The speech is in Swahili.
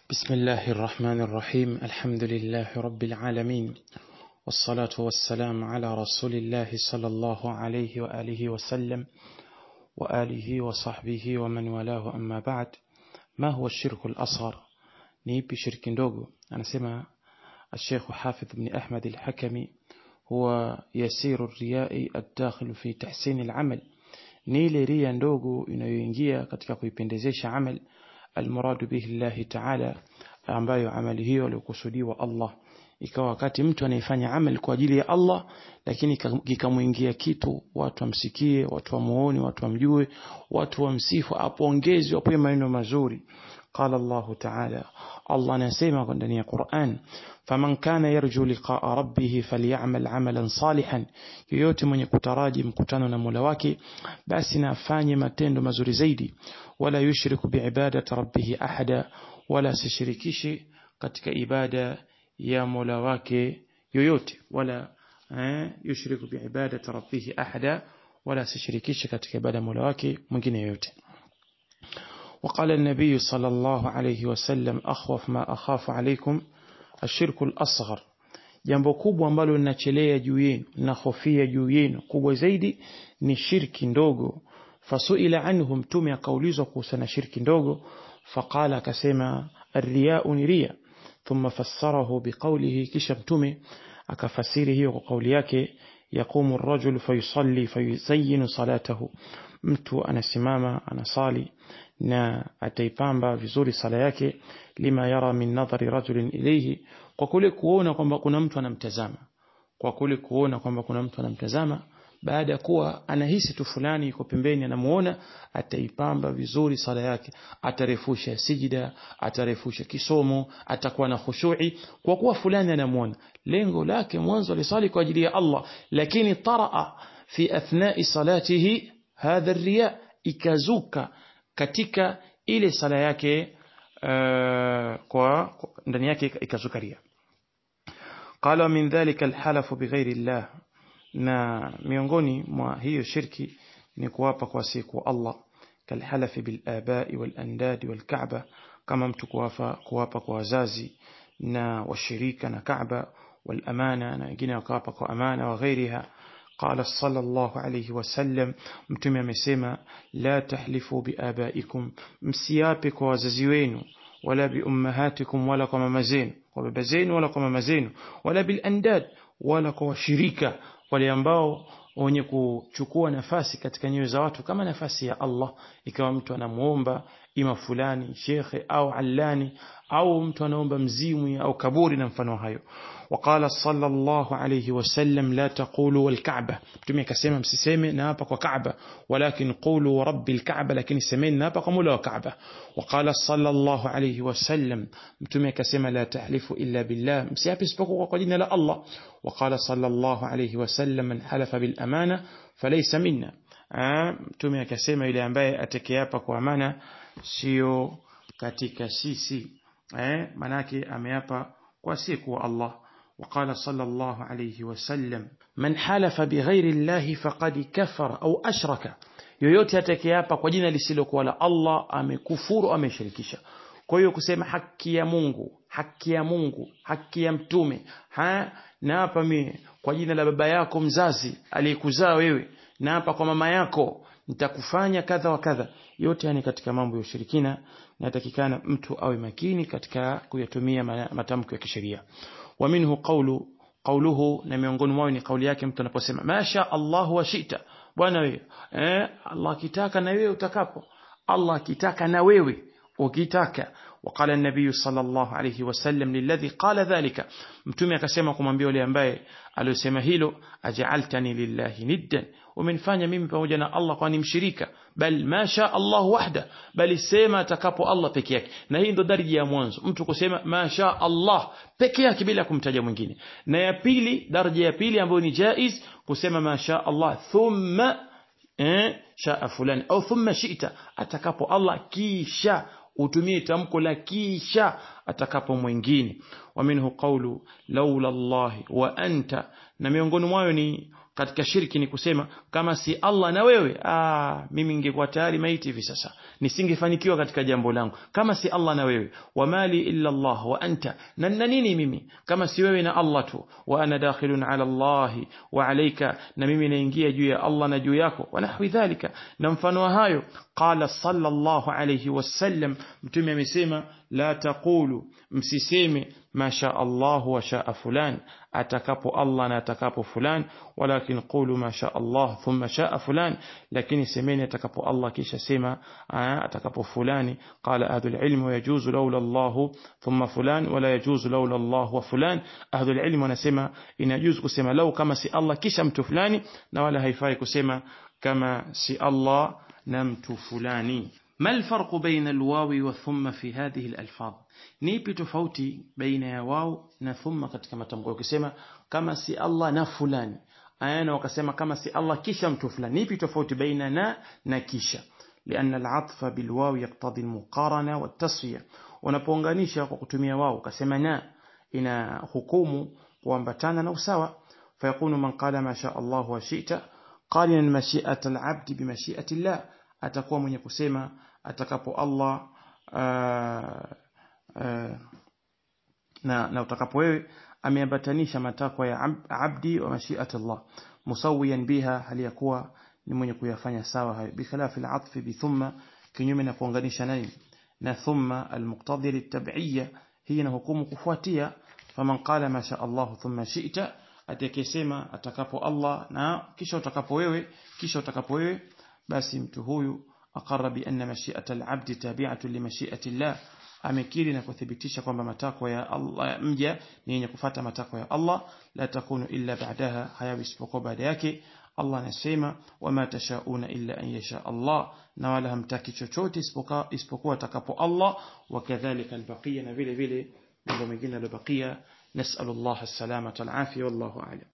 بسم الله الرحمن الرحيم الحمد لله رب العالمين والصلاة والسلام على رسول الله صلى الله عليه وآله وسلم وآله وصحبه ومن والاه أما بعد ما هو الشرك الأصغر نيبي شرك ndogo anasema الشيخ حافظ بن أحمد الحكمي هو يسير الرياء الداخل في تحسين العمل ni ile ria ndogo inayoingia katika kuipendezesha amal almuradu bihi llahi taala ambayo amali hiyo alikusudiwa Allah ikawa wakati mtu anaifanya amal kwa ajili ya Allah lakini kikamuingia kitu watu wamsikie watu wamuone watu wamjue watu wamsifu apongezwe apoe maneno mazuri قال الله تعالى الله نسيما ndani ya Qur'an faman kana yarju liqa'a rabbih falyamal 'amalan salihan yoyote mwenye kutaraji mkutano na Mola wake basi na afanye matendo mazuri zaidi wala yushriku biibadati rabbih ahada wala sishirikishi katika ibada ya Mola wake yoyote wala eh, yushriku biibadati rabbih ahada wala sishirikishi katika ibada ya Mola wake mwingine yoyote وقال النبي صلى الله عليه وسلم أخوف ما أخاف عليكم الشرك الأصغر jambo kubwa ambalo linachelea juu yenu linahofia juu yenu kubwa zaidi ni shirki ndogo fasuila anhu mtume akaulizwa kuhusiana shirki ndogo faqala akasema arriyau ni ria thumma fassarahu biqaulihi kisha mtume akafasiri hiyo kwa kauli yake yaqumu ar-rajul fayusalli fayuzayyinu salatahu mtu anasimama anasali na ataipamba vizuri sala yake lima yara min nadhari rajulin ilayhi kwa kule kuona kwamba kuna mtu anamtazama kwa kule kuona kwamba kuna mtu anamtazama baada ya kuwa anahisi tu fulani yuko pembeni anamuona ataipamba vizuri sala yake atarefusha sijida atarefusha kisomo atakuwa na khushui kwa kuwa fulani anamuona lengo lake mwanzo alisali kwa ajili ya Allah lakini taraa fi athnai salatihi hadha riya ikazuka katika ile sala yake uh, kwa ndani yake ikazukaria qala min dhalika alhalafu bighairi llah na miongoni mwa hiyo shirki ni kuwapa kwa siku Allah kalhalafi bilabai walandadi walkaaba kama mtu kuwapa kuwapa kwa wazazi na washirika na Kaaba walamana na wengine wakawapa kwa amana wa ghairiha قال صلى الله عليه وسلم mtume amesema la tahlifu biabaikum msiape kwa wazazi wenu wala biummahatikum wala kwa mama zenu kwa baba zenu wala kwa mama zenu wala bilandad wala kwa washirika wale ambao wenye kuchukua nafasi katika nyoyo za watu kama nafasi ya Allah ikawa mtu anamuomba ima fulani shekhe au allani au mtu anaomba mzimwi au kaburi na mfano hayo وقال صلى الله عليه وسلم لا تقولوا والكعبة mtume akasema msiseme na hapa kwa Kaaba walakin qulu rabbil Kaaba lakini semeni na hapa kwa Mola wa Kaaba وقال صلى الله عليه وسلم mtume akasema la tahlifu illa billah msiape isipokuwa kwa jina la Allah وقال صلى الله عليه وسلم من حلف بالأمانة فليس منا mtume akasema yule ambaye atekeapa kwa amana sio katika sisi eh manake ameapa kwa siku Allah وقال صلى الله عليه وسلم من حلف بغير الله فقد كفر أو أشرك yoyote atakayeapa kwa jina lisilokuwa la Allah amekufuru ameshirikisha kwa hiyo kusema haki ya Mungu haki ya Mungu haki ya mtume ha na hapa mimi kwa jina la baba yako mzazi aliyekuzaa wewe na hapa kwa mama yako nitakufanya kadha wa kadha yote yani katika mambo ya ushirikina natakikana mtu awe makini katika kuyatumia matamko ya kisheria wa minhu qawlu qawluhu na miongoni mwao ni kauli yake mtu anaposema masha Allah wa shita bwana wewe eh Allah akitaka na wewe utakapo Allah akitaka na wewe ukitaka وقال النبي صلى الله عليه وسلم للذي قال ذلك mtume akasema kumwambia yule ambaye aliyosema hilo aj'altani lillahi niddan umenifanya mimi pamoja na Allah kwani mshirika bal masha Allah wahda bali sema atakapo Allah peke yake na hii ndo daraja ya mwanzo mtu kusema masha Allah peke yake bila kumtaja mwingine na ya pili daraja ya pili ambayo ni jaiz kusema masha Allah thumma eh shaa fulani au thumma shi'ta atakapo Allah kisha utumie tamko la kisha atakapo mwingine wa minhu qawlu laula Allah wa anta na miongoni mwayo ni katika shirki ni kusema kama si Allah na wewe ah mimi ningekuwa tayari maiti hivi sasa nisingefanikiwa katika jambo langu kama si Allah na wewe wa mali illa Allah wa anta na na nini mimi kama si wewe na Allah tu wa ana dakhilun ala Allah wa alayka na mimi naingia juu ya Allah na juu yako wa nahwi dhalika na mfano wa hayo qala sallallahu alayhi wasallam mtume amesema la taqulu msiseme ma sha Allah wa shaa fulan atakapo Allah na atakapo fulan walakin qulu ma sha Allah thumma shaa fulan lakini semeni atakapo Allah kisha sema atakapo fulani qala ahlul ilm yajuzu laula Allah thumma fulan wala yajuzu laula Allah wa fulan ahlul ilm wanasema inajuzu kusema lau kama si Allah kisha mtu fulani na wala haifai kusema kama si Allah na mtu fulani ما الفرق بين الواو والثم في هذه الألفاظ nipi tofauti baina ya wao na thumma katika matamko ukisema kama si Allah na fulani ayana wakasema kama si Allah kisha mtu fulani nipi tofauti baina na na kisha لأن العطف بالواو يقتضي المقارنة والتصفية unapounganisha kwa kutumia wao ukasema na ina hukumu kuambatana na usawa فيكون من قال ما شاء الله وشئت قارنا مشيئة العبد بمشيئة الله atakuwa mwenye kusema atakapo Allah uh, uh, na, na utakapo wewe ameambatanisha matakwa ya ab, abdi wa mashiat Allah musawiyan biha hali ya kuwa ni mwenye kuyafanya sawa hayo bikhilafi al-atf bi thumma kinyume na kuunganisha nani na thumma al-muqtadi litab'iyya hii na hukumu kufuatia faman qala ma sha Allah thumma shi'ta atakayesema atakapo Allah na kisha utakapo wewe kisha utakapo wewe basi mtu huyu aqarra bi anna mashi'ata al-'abd tabi'atu li mashi'ati Allah amekiri na kuthibitisha kwamba matakwa ya Allah mja ni yenye kufuata matakwa ya Allah la takunu illa ba'daha hayawi isipokuwa baada yake Allah anasema wama tashauna illa an yasha Allah na wala hamtaki chochote isipokuwa atakapo Allah wakadhalika albaqiya na vile vile mambo mengine yaliyobakia nasallallahu as-salamata wal afia wallahu a'lam